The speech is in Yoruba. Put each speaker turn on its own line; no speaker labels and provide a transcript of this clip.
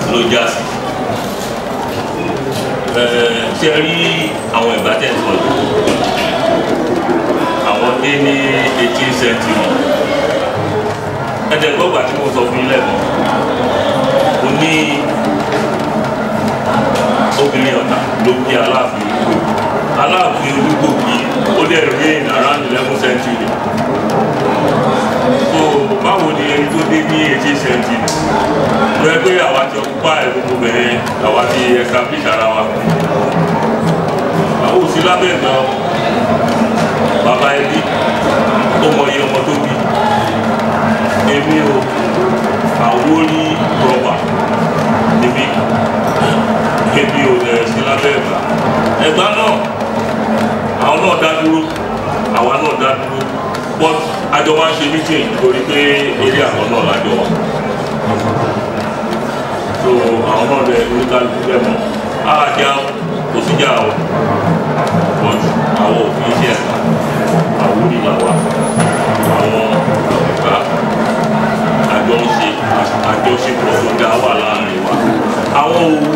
ló já sí ṣe rí àwọn ìgbà tẹ̀ ń sọ yìí àwọn dé ní eighteen century ẹ̀ẹ́dẹ̀gbọ́gbà tí mo sọ fún yín lẹ́nu mo ní obìnrin ọ̀tà ló bí aláàfin aláàfin olúgbòkì ó lè reign around eleven century so báwo ni ẹni tó dé ní eighteen century lọ ẹ pé àwa ti ọkùpá ẹ gbogbo bẹ̀rẹ̀ àwa ti establish ara wa àwọn òsì lábẹ́ ìgbà bàbá ẹbí ó mọ iye ọmọ tó bí èmi o àwórí rọba níbí èmi ò lẹ̀ sí lábẹ́ ẹ̀gbá ẹ̀gbá náà àwọn náà dá dúró àwa náà dá dúró but àjọ wa ń ṣe meeting torí pé eré àwọn náà lájọ wa so àwọn náà lẹ oníkálukú bẹ́ẹ̀ mọ́ àjà kò síjà o but àwọn òfin iṣẹ́ ẹ̀ka àwòrán làwà àwọn ẹ̀ka àjọ ń ṣe àjọṣepọ̀ tó dá wà láàrin wa àwọn òwú